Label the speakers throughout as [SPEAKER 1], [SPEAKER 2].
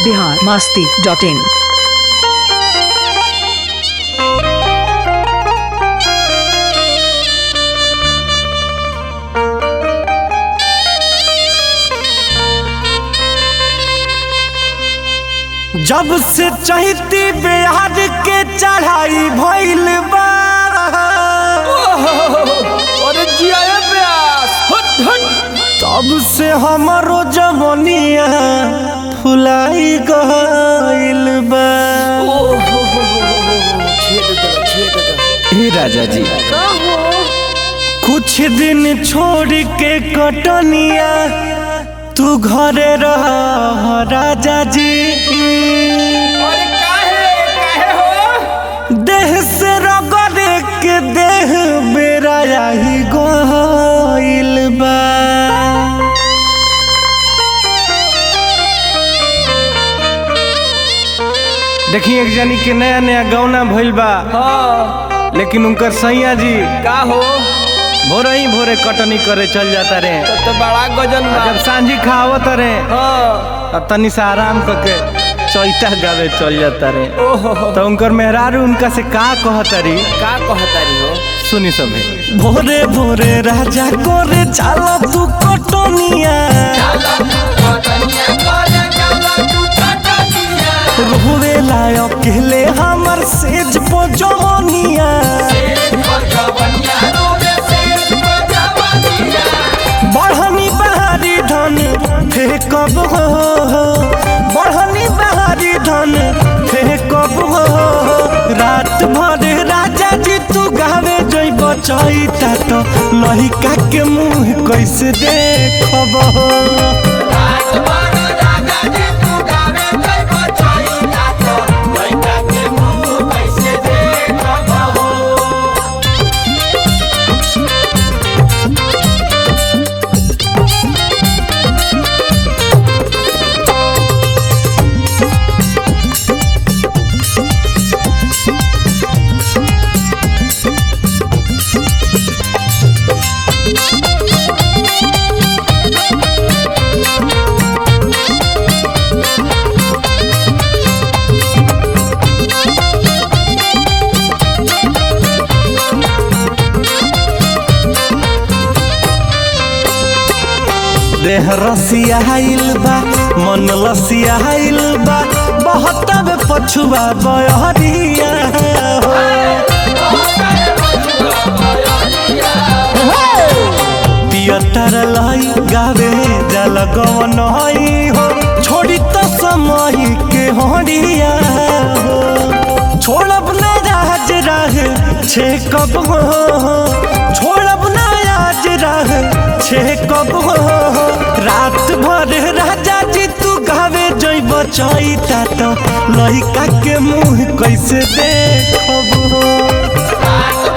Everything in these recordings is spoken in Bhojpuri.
[SPEAKER 1] बिहार मास्ती डॉट इन
[SPEAKER 2] जब से चहती बिहार के चढ़ाई भइल बा
[SPEAKER 3] अरे जिया प्यास हट हट
[SPEAKER 2] तब से हमारो जवनिया फुलाई गइल बा
[SPEAKER 3] छेद दो छेद दो
[SPEAKER 2] हे राजा जी
[SPEAKER 3] का हो
[SPEAKER 2] कुछ दिन छोड़ के कटनिया तू घरे रह राजा जी
[SPEAKER 3] अरे काहे काहे हो
[SPEAKER 2] देह से रगड़े के देह बेरा ही गइल बा देखिए एक जनी के नया नया गौना भइल बा
[SPEAKER 3] हाँ
[SPEAKER 2] लेकिन उनकर सैया जी
[SPEAKER 3] का हो
[SPEAKER 2] भोरे ही भोरे कटनी करे चल जाता रे
[SPEAKER 3] तब तो बड़ा गजन बा
[SPEAKER 2] जब सांझी खावत रे
[SPEAKER 3] हाँ
[SPEAKER 2] तब तनी से आराम करके चैता गावे चल जाता रे
[SPEAKER 3] ओहो
[SPEAKER 2] तो उनकर मेहरारू उनका से का कहतरी
[SPEAKER 3] का कहतारी हो
[SPEAKER 2] सुनी सभी भोरे भोरे राजा करे चला तू कटनिया रोवे लायक कहले हमर सेज पजवनिया बढ़नी बहारी धन फेंकब हो बढ़नी बहारी धन फेंकब हो रात भर राजा जी तू गावे जइब चैता तो लहिका के मुंह कैसे देखब हो देह रसियाइल बा मन लसियाइल बा बहुत बे पछुआ बहरिया हो पियटर लाई गावे जल गवन हई हो छोड़ी तो समय के हरिया हो छोड़ब न राज राह छे कब हो छोड़ब न आज राह छे कब हो रात भर राजा जी तू गावे जइब चैता तो लइका के मुंह कैसे देखब हो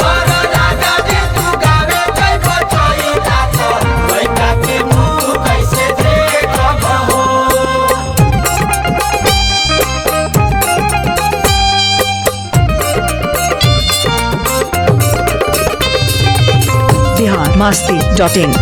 [SPEAKER 1] बिहार मास्ती डॉट इन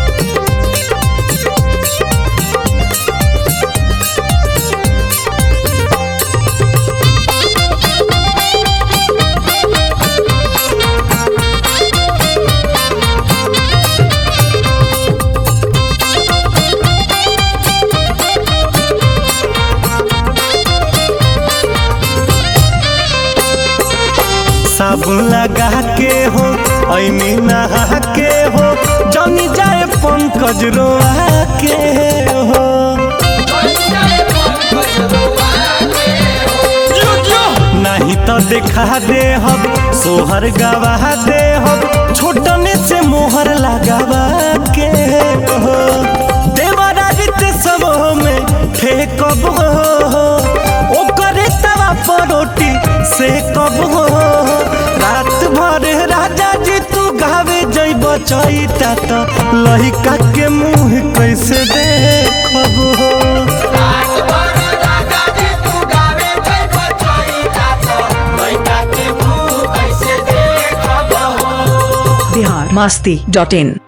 [SPEAKER 2] साबुन लगा के हो ऐमी नहा के हो जमी जाए पंकज रोआ के हो नहीं तो दिखा दे हम सोहर गवा दे हम छोटने से मोहर लगावा के हो देवराजित सब में फेंकब हो ओकरे तवा पर रोटी से कब हो रात भर राजा जी तू गावे जइब चैता तो लहिका के मुंह कैसे देखब हो
[SPEAKER 1] बिहार मास्ती डॉट इन